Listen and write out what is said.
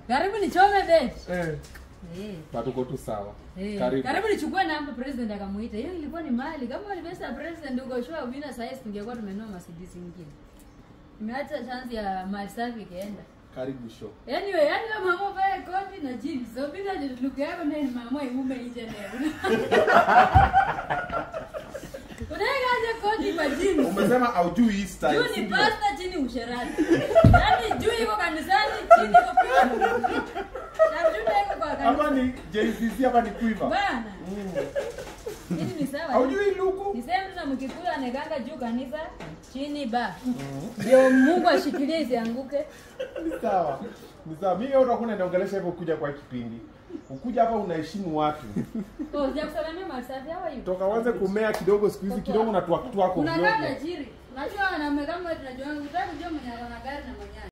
Karibu nichome bet. Eh, Eh. but uko tu sawa. Eh, Karibu. karibu nichukue namba president akamuita. Hiyo ilikuwa ni mali. Kama walipesa president uko sure ubina saizi tungekuwa tumenua Mercedes nyingine. Nimeacha chance ya mali safi ikaenda. Karibu show. Anyway, yani kama mama vae koti na jeans. So bila look yako na mama imume nje leo. Unaekaje koti kwa jeans? Umesema haujui hii style. Juu si ni ndio? pasta chini usherati. Yaani juu iko kanisani chini iko kwa. Na juu iko kwa Hapa kanisa. ni JCC hapa ni Quiver. Bana. Mm. Hili ni sawa. Haujui luku? Ni sehemu tu na mkikula anekanga juu kanisa chini ba. Ndio Mungu ashikilie isianguke. Ni sawa. Ni sawa. Mimi utakuwa unaongelesha hivyo kuja kwa kipindi. Ukuja hapa unaheshimu watu. Oh, sijakusalamia masafi hawa hiyo. Toka uanze kumea kidogo siku hizi kidogo na twak twako Unakaa ovyo. tajiri. Unajua wanaume kama wewe tunajua unataka kujua mwenye ana gari na mwenye